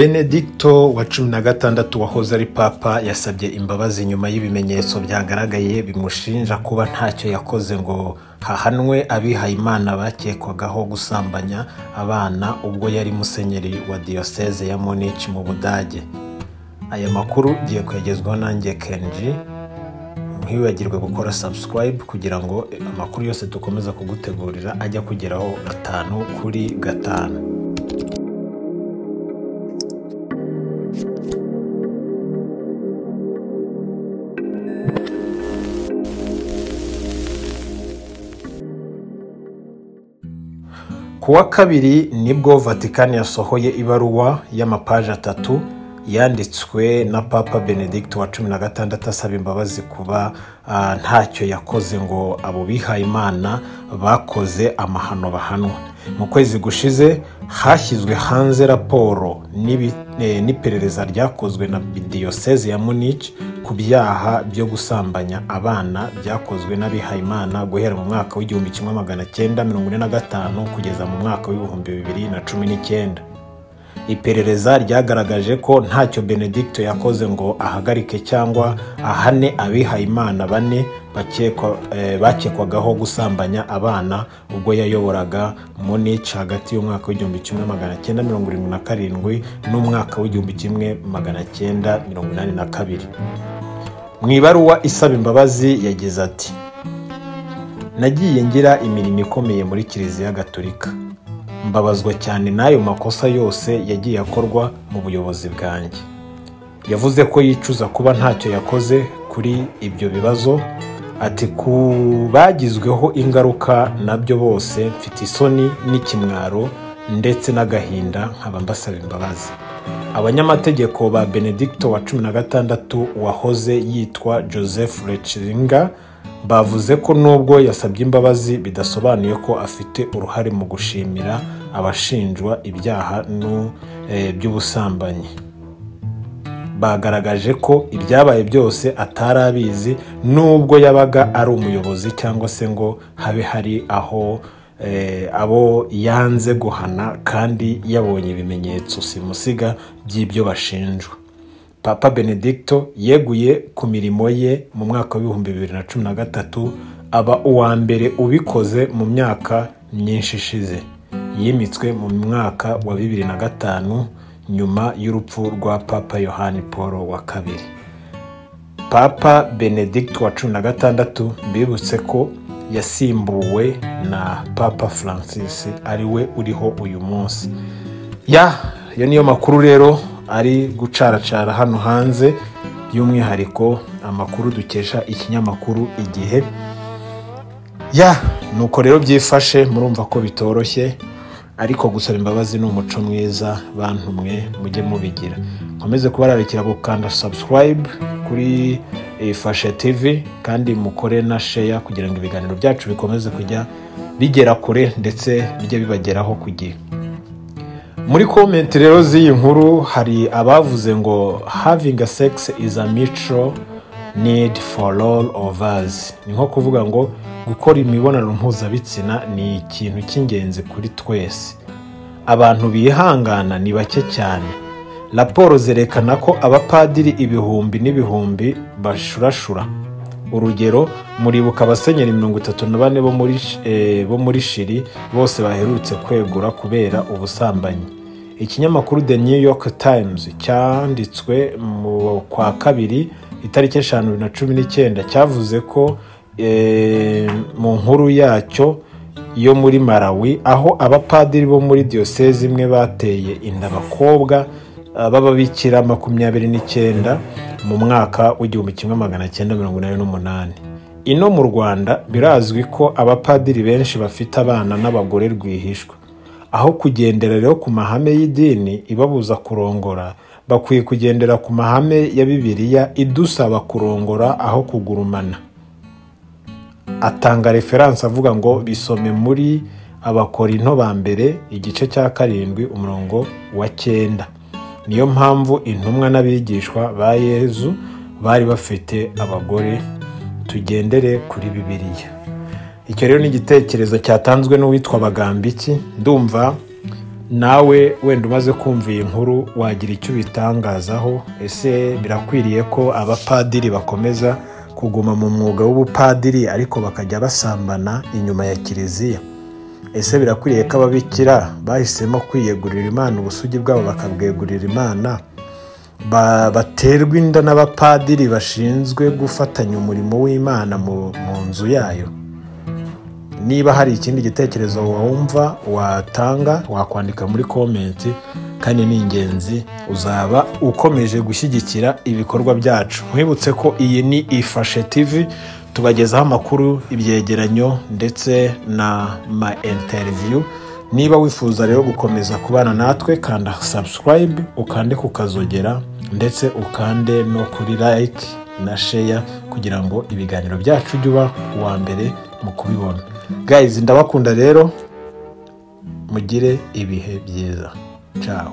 benedicto wa cumi na gatandatu wahoze ari papa yasabye imbabazi nyuma y'ibimenyetso byagaragaye bimushinja kuba ntacyo yakoze ngo hahanwe abihayimana bakekwagaho gusambanya abana ubwo yari musenyeri wa diyoseze ya munich mu budage aya makuru ugiye kwegezwaho nanjye kenji ntiwibagirwe gukora subscribe kugira ngo amakuru yose dukomeza kugutegurira ajya kugeraho gatanu kuri gatanu ku wa kabiri nibwo vatikani yasohoye ibaruwa y'amapaji atatu yanditswe na papa benedicto wa cumi na gatandatu asaba imbabazi kuba ntacyo yakoze ngo abo bihaye imana bakoze amahano bahanwa mu kwezi gushize hashyizwe hanze raporo n'iperereza ryakozwe na diyoseze ya munich ku byaha byo gusambanya abana byakozwe n'abihayimana guhera mu mwaka w'igihumbi kimwe magana cyenda mirongo ine na gatanu kugeza mu mwaka w'ibihumbi bibiri na cumi n'icyenda iperereza ryagaragaje ko ntacyo benedicto yakoze ngo ahagarike cyangwa ahane abihayimana bane bakekwagaho gusambanya abana ubwo yayoboraga munich hagati y'umwaka w'igihumbi kimwe magana cyenda mirongo irindwi na karindwi n'umwaka w'igihumbi kimwe magana cyenda mirongo inani na kabiri mu ibaruwa isaba imbabazi yagize ati nagiye ngira imirimo ikomeye muri kiliziya gatolika mbabazwa cyane n'ayo makosa yose yagiye akorwa mu buyobozi bwanjye yavuze ko yicuza kuba ntacyo yakoze kuri ibyo bibazo ati ku bagizweho ingaruka nabyo bose mfite isoni n'ikimwaro ndetse n'agahinda nkaba mbasaba imbabazi abanyamategeko ba benedicto wa cumi na gatandatu wahoze yitwa joseph rechiringa bavuze ko nubwo yasabye imbabazi bidasobanuye ko afite uruhare mu gushimira abashinjwa ibyaha by'ubusambanyi bagaragaje ko ibyabaye byose atari abizi nubwo yabaga ari umuyobozi cyangwa se ngo habe hari aho abo yanze guhana kandi yabonye ibimenyetso simusiga by'ibyo bashinjwa papa benedicto yeguye ku mirimo ye mu mwaka w'ibihumbi bibiri na cumi na gatatu aba uwa mbere ubikoze mu myaka myinshi ishize yimitswe mu mwaka wa bibiri na gatanu nyuma y'urupfu rwa papa yohani paul wa kabiri papa benedicto wa cumi na gatandatu bibutse ko yasimbuwe na papa francis ariwe uriho uyu munsi ya iyo niyo makuru rero ari gucaracara hano hanze by'umwihariko amakuru dukesha ikinyamakuru igihe ya nuko rero byifashe murumva ko bitoroshye ariko gusaba imbabazi ni umuco mwiza bantu mwe mujye mubigira nkomeze kubararikira gukanda subscribe kuri fashe tv kandi mukore na sheya kugira ngo ibiganiro byacu bikomeze kujya bigera kure ndetse bijye bibageraho ku gihe muri komenti rero z'iyi nkuru hari abavuze ngo havinga sex is a mutual need for all of us ni nko kuvuga ngo gukora imibonano mpuzabitsina ni ikintu cy'ingenzi kuri twese abantu bihangana ni bake cyane raporo zerekana ko abapadiri ibihumbi n'ibihumbi bashurashura urugero muribuka abasenyeri mirongo itatu na bane bo muri shiri bose baherutse kwegura kubera ubusambanyi ikinyamakuru the new york times cyanditswe mu kwa kabiri itariki eshanu na cumi n'icyenda cyavuze ko mu nkuru yacyo yo muri malawi aho abapadiri bo muri diyoseze imwe bateye inda abakobwa b'ababikira makumyabiri n'icyenda mu mwaka w'igihumbi kimwe magana cyenda mirongo inani n'umunani ino mu rwanda birazwi ko abapadiri benshi bafite abana n'abagore rwihishwa aho kugendera rero ku mahame y'idini ibabuza kurongora bakwiye kugendera ku mahame ya bibiliya idusaba kurongora aho kugurumana atanga referanse avuga ngo bisome muri abakorinto ba mbere igice cya karindwi umurongo wa cyenda niyo mpamvu intumwa n'abigishwa ba yezu bari bafite abagore tugendere kuri bibiliya icyo rero ni igitekerezo cyatanzwe n'uwitwa bagambiki ndumva nawe wenda umaze kumva iyi nkuru wagira icyo ubitangazaho ese birakwiriye ko abapadiri bakomeza kuguma mu mwuga w'ubupadiri ariko bakajya basambana inyuma ya kiliziya ese birakwiriye ko ababikira bahisemo kwiyegurira imana ubusugi bwabo bakabwegurira imana baterwa inda n'abapadiri bashinzwe gufatanya umurimo w'imana mu nzu yayo niba hari ikindi gitekerezo wumva watanga wakwandika muri komenti kandi ni ingenzi uzaba ukomeje gushyigikira ibikorwa byacu nkwibutse ko iyi ni ifashe tv tubagezaho amakuru ibyegeranyo ndetse na ma interiviyu niba wifuza rero gukomeza kubana natwe kanda sabusikarayibe ukande ku kazogera ndetse ukande no kuri like na sheya kugira ngo ibiganiro byacu ujye uba uwa mbere mu kubibona gayizi ndabakunda rero mugire ibihe byiza ciao